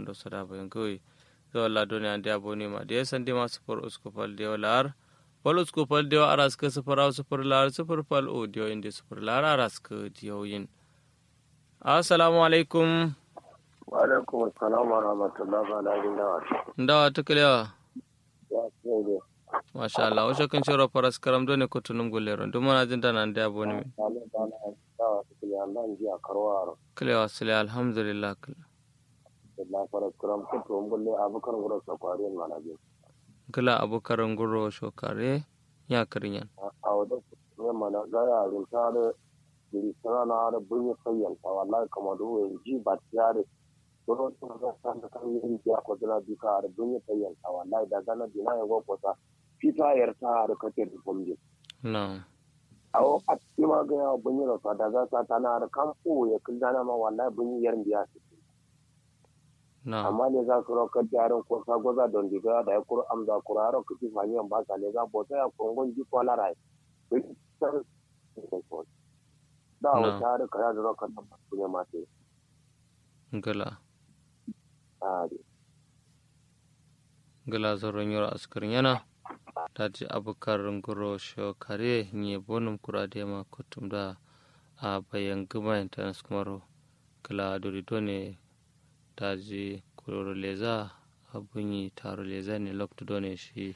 ando sada bayan kawai zo la doni ande aboni ma de sandi ma sufur usku fal de lar fal usku fal de aras ka sufur aw sufur lar sufur fal o de inde sufur lar aras ka diyo yin assalamu alaikum wa alaikum assalam wa rahmatullahi wa barakatuh ndawa tuklewa ya ce masha Allah wasu kan shiro faras karam dole ko tunum gullero duk mana jin dana ande aboni min ne ba na da su ne Allah ji a karwaro klewa sile alhamdulillah da fara kuram ko to ngulle abukan gura so kwari mana bi kala abokaran guro shokare ya karinyan a wada ne mana ga ya rin ta da diri sana na da bunye sayyan ta wallahi kamar da wani ji ba ta da ko to ga san da kan yin ya ko da bi ka da bunye sayyan ta wallahi da gana dina ya go ko ta fita yar ta da kake da gombe na awo a ma ga ya bunye da da za ta na da kan ya kullana ma wallahi bunye yar biya na amma ne za su rokar yaran ko sa goza don diga da ya kuro amza kuro aro kuti fani an baka ne za bota ya kongon ji ko la rai da o ta da kaya da rokar da su ne mate gala a gala zoron yoro askarin yana daji abukar ngoro shokare nye bonum kurade ma kutum da a bayan gama internet kumaro kala dori done daji kuroro leza abunyi taro leza ne lokto done shi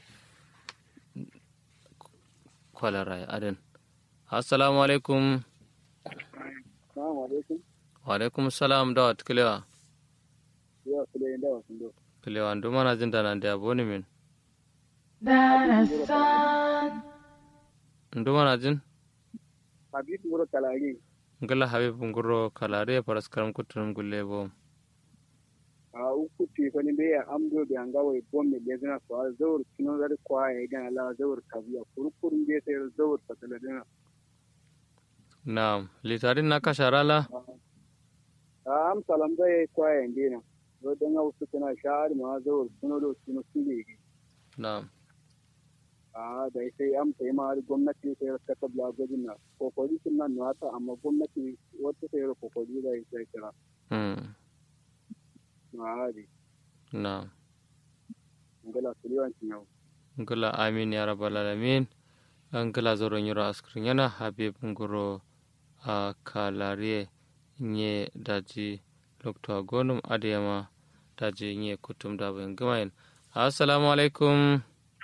kwalara ya aden assalamu alaikum Assalamu alaikum. wa alaikum salam da wat kilewa Ya kule da wasu do. kilewa ndu mana jin dana da aboni min darasan ndu mana jin Habib Muro Kalari. ngala habib ngoro kalare paras karam kutunum gulle bo A uku ti fani be ya amdo be anga wai bomme be zana so zawur kino da kwa ya idan ala zawur kabiya kurkurun be sai zawur fatala dana. Naam, litarin na kasharala? A am salam da ya kwa ya indina. Do dan wasu tana shahar ma zawur kino do kino sile. Naam. A da sai am sai ma gwamnati sai ka tabla gudun na. Kokori sun nan wata amma gwamnati wata sai kokori da sai kira. Hmm. Ma di. Naam. Ngala suliwan yau. Ngala amin ya rabbal alamin. Ngala zoro nyura askrin yana habib ngoro a kalare nye daji lokto agonum adiyama daji nye kutum da bayan gamayin. Assalamu alaikum.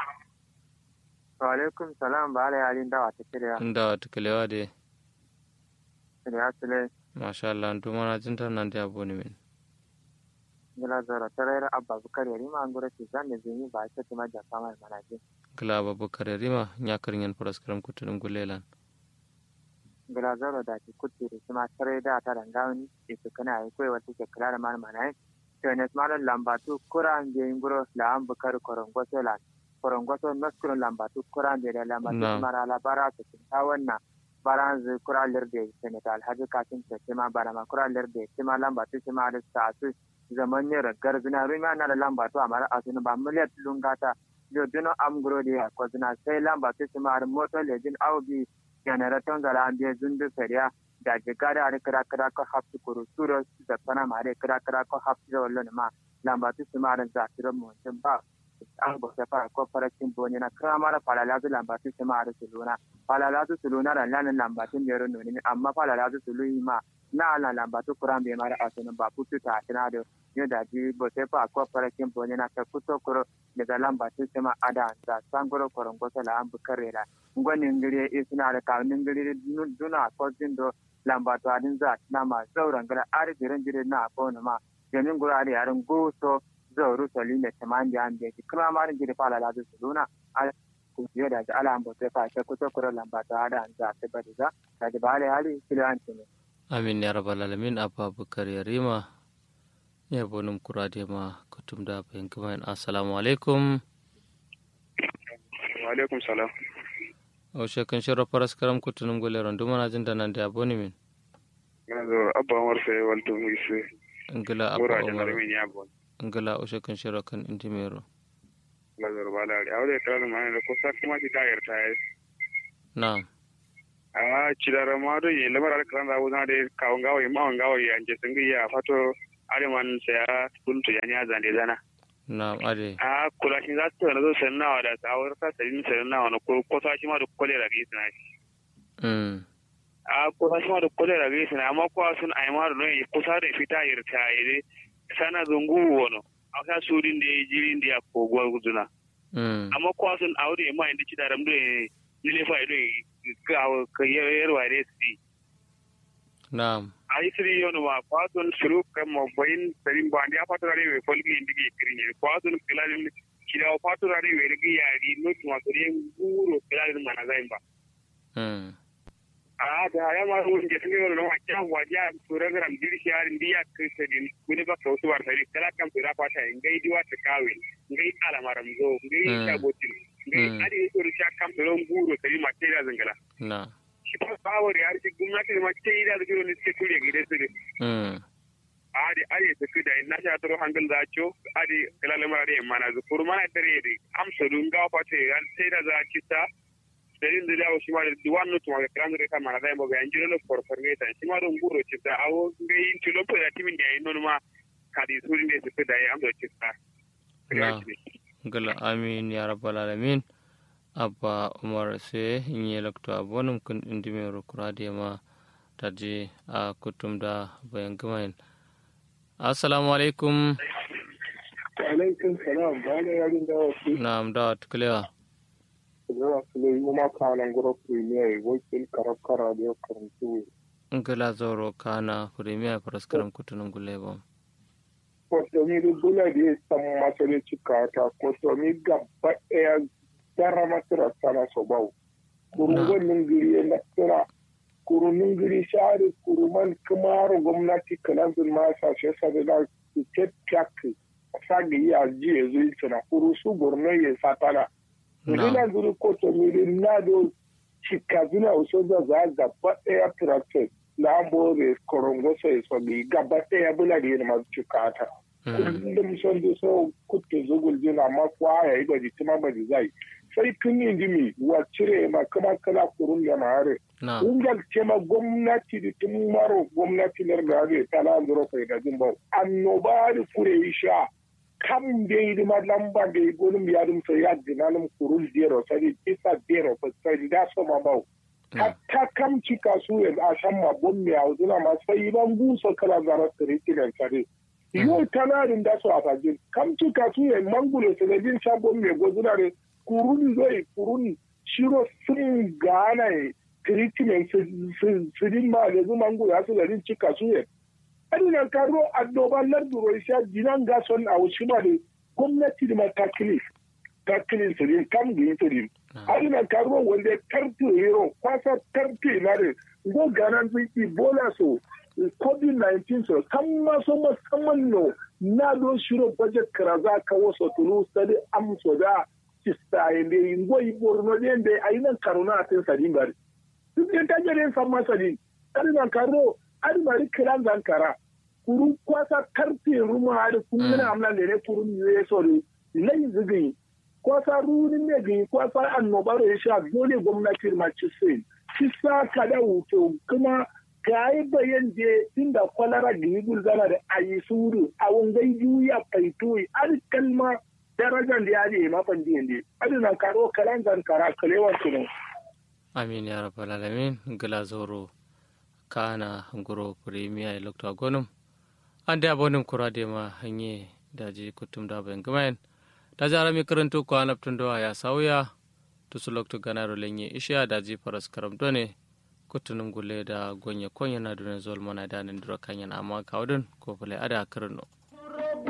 wa alaikum salam ba ala yalin dawa ta kiriya Inda wata kalewa de. kiriya sile Masha Allah, ndu mana jinta nan da aboni min. gila zara tarayar abba bukar yari ma an gura ce zan da zini ba ta tuma da fama mana ce Ngala babakar rima nyakarin yan paras karam kutunum gulelan. gila zara da ke kutti da kuma tarai da ta rangawani da su kana yi koyi wata ke kula da mana mana yi to ne su malar lambatu kuran da yin guro la an bukar korongwaso la korongwaso naskurin lambatu kuran da da lambatu Na. mara labara su ta wannan baran zai kura lirde senegal alhaji kasin ta cima bara ma kura lirde cima lambatu cima da sa su zaman ne ragar zina rumi na da lambatu a mara asini ba miliyar lungata yo dino am guro de ko zina sai lambatu cima da moto lejin aubi generaton zala an biya zundu feriya da jigara da kira kira ko hapsi kuru suro da pana ma da kira kira ko hapsi da wallo ma lambatu cima da za su mu ba an bo se fara ko fara cin boni na kira mara fala lazu lambatu cima da suluna fala lazu suluna da lanin lambatu ne ro noni amma fala lazu sului ma na ala lambatu kuran be mara asunu ba putu ta tina do yo da ji bo se fa ko fara cin boni na ta kuto kuro daga lambatu cima ada da sangoro korongo la an bukarela ngoni ngiri isina da ka ngiri duna ko jindo lambatu adin za na ma zauren gara ari jiran jiran na ko ma jamin gura da yaran goso zauru sali ne tamandi an da ki kuma marin jiri fala la su luna al ku je da ala an bote fa ta kuto kuro lambatu ada an za ta bari za da da bale hali kilanci ne Amin ya rabbal alamin abba bakar yarima. Ya bonum kurade ma kutum da bayan gamayin. Assalamu alaikum. Wa alaikum salam. o shekan shiro paras karam kutunum gole ron duma na jinda nan da aboni min Ngala zo abba Umar sai walto mu ise. ngala Bora abba da umar narmi ya bon. ngala o shekan shiro kan intimero Ngala zo bala ri. Awde kala ma ne ko sa kuma ti tayar tayi. na a cidara ma do ye lamar al kan rawu na de ka ngawo ye ma ngawo ye anje singi ya fato areman saya kuntu ya nya zande zana na ade a kula shi za su zo sannawa da tsawar ta sarin sannawa na ko ko shi ma da kolera ga isna shi mm a ko shi ma da kolera ga isna amma ko sun ai ma da ne kusa da fita irta ire sana zungu wono aka sudin da jirin da ko gwa guduna mm amma ko sun aure ma inda ci da ramdo ne ne fa ido ka ka yarwa ne su na aisiri yono ma kwaton suru kam mo boyin serin bandi a fatorare we folgi indigi kirinye kwaton kilalin kila o fatorare we rigi yari no tuma kore nguro kilalin mana zaimba mm a da ya ma won je tinga no ma kya waja program diri shari ndiya krisedin kuni ba kautu war sari kala kam pira pata ngai diwa ta kawe ngai ala maram zo ngai ta botin ngai adi to risha kam to nguro sari ma tira zangala na shi ba bawar ya rike gwamnati ma tira da giro ne suke ture gide su mm adi adi to kuda na sha toro hangal da cho adi kala lamar da mana zu furmana dare da amsa dun ga fate ran sai da za ki ta serin da dawo shi ma da duwan no tuma kran da ta mana da mo ga anjiro no for for ngeta shi ma don guro ci ta awo ga yin tilo po da timin da yin no ma kadi surin da su da ya amsa ci ta na gala amin ya rabbal alamin abba umar se nye lakto abonum kun indime ro kurade ma taji a kutum da bayan gumain assalamu alaikum alaikum salam ba da yarin da wasu na da tuklewa zuwa su yi kuma kanan gura premier wakil karab kara da ya karantu ngala zoro kana premier praskaram kutunun guleba kotomi da bula da ya san masare cika ta kotomi gaba ɗaya dara masara sana so bau kurungon ningiri na tsira kuru ningiri shari kuru man kamaro gwamnati kalanzin masa shi sabi da ke pyak sagi ya ji ya zuyi tsina kuru su borno ya satana Ina zuri kotomi da na do cika zina uso da za gaba ɗaya tractor na ambore korongo sai so bi gaba ɗaya bula da yana masu cika ta. kullum son da so kutte zugul jina ma kwa ya yi baji tuma baji zai sai tun yi dimi wa cire ma kama kala kurun da mare ungal ce ma gwamnati da tun maro gwamnati lar da ga tala zuro kai da jin bau annoba da kure yi sha kam da yi ma lamba da yi gonum ya dum sai ya dinanum kurun dero sai isa dero fa sai da so ma bau hatta kam cika su ya a shan ma bommi a wuzuna ma sai ban buso kala zarar tare kidan sare yau tanarin da su a fajin kam tuka su ya mangulo sanadin shagon mai gozuna da kurun zai kurun shiro sun gana ya treatment su din ma da zu mangulo ya su garin cika su ya adina karo addoban larduro isa jinan gason a wuce ma da gwamnati da matakili takilin su din kam gini su din adina karo wanda karfe hero kwasa karfe na da go ganan sun ibola so covid-19 so kan maso musamman no na don shiro budget karaza ka wasu tulu sadi amso da cista yende ingo iborno yende ayinan karuna atin sadin bari duk yan tajere san masadin adinan karo adimari kiran zankara kuru kwasa karfe ruma hadi kummina amna ne ne kuru ne so ne lai zigi kwasa runin ne gi kwasa annobaro ya sha dole gwamnati ma ci sai cisa kada wuto kuma ka yi bayan je inda kwalara da yi gulgana da a yi suru a wangai juya faitoyi ar kalma darajar da ya je mafan diyan de adina karo kalan zan kara kalewar tuno amin ya rabbal alamin gila zoro kana ngoro premier lokto gonum ande abonum kurade ma hanye daji kutum da bayan gamayen da jara mi karanto ko anaptun do ya sauya to su lokto ganaro lenye isha daji faras karam done kutunum gule da gonye konya na dune zol mana da nan dura kanya na amma kawdun ko fule ada karno